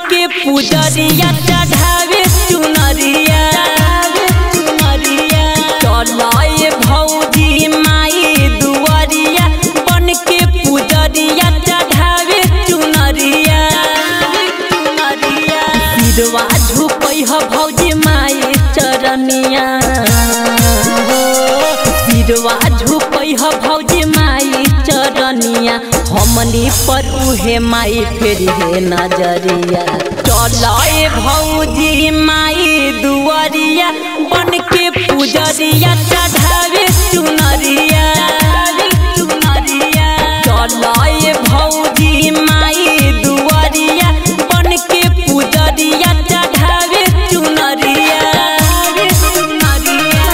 के पुजरिया चढ़ावे चुनरिया चुनरिया चलाए भौजी माई दुआरिया बन के पुजरिया चढ़ावे चुनरिया चुनरिया सिरवा झुकै ह भौजी माई चरनिया हो सिरवा झुकै ह भौजी माई चरनिया हमनी पर उहे माई फेरी हे नजरिया चलाए भौजी माई दुआरिया बन के पुजरिया चढ़ावे चुनरिया चुनरिया चलाए भौजी माई दुआरिया बन के पुजरिया चढ़ावे चुनरिया चुनरिया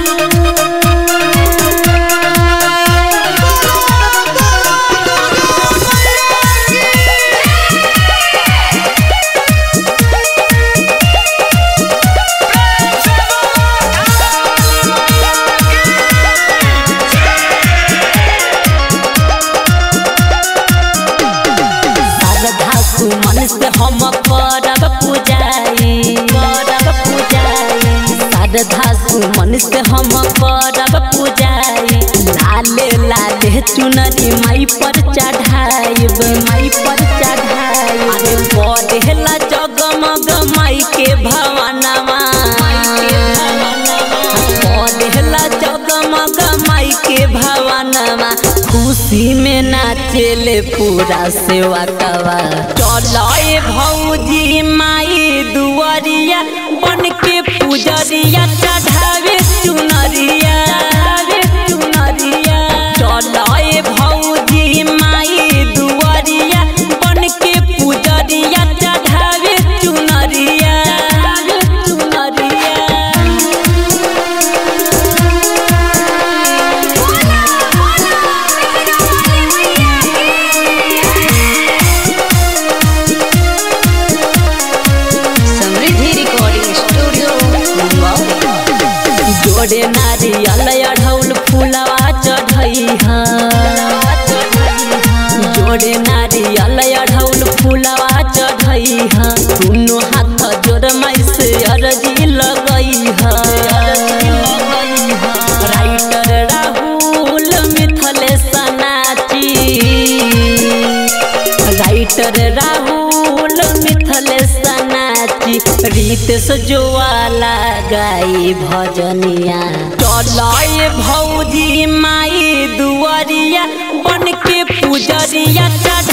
श्रद्धा सुमन से हम करब पूजाई करब पूजाई श्रद्धा सुमन से हम करब पूजाई लाले लाले चुनरी माई पर चढ़ाइब माई पर चढ़ाई अरे बढ़ेला जगमग माई के भवनवा बढ़ेला जगमग माई के भवनवा खुशी में नाचेले पूरा सेवा कवा चलाए भौजी माई दुआरिया बन के पुजरिया चढ़ावे चुनरिया चुनरिया चलाए भौजी माई दुआरिया बन के पुजरिया चढ़ावे चुनरिया चुनरिया समृद्धि रिकॉर्डिंग स्टूडियो मुंबई जोड़े नारियल अढ़ौल फूलवा चढ़ैहा जोड़े नारियल अढ़ौल फूलवा चढ़ैहा दुनो हाथ जोड़ माई से अर्जी लगैहा राइटर राहुल मिथलेश नाची राइटर राहुल मिथलेश नाची रितेश जोवाला गाई भजनिया चलाए भौजी माई दुआरिया बन के पुजरिया चढ़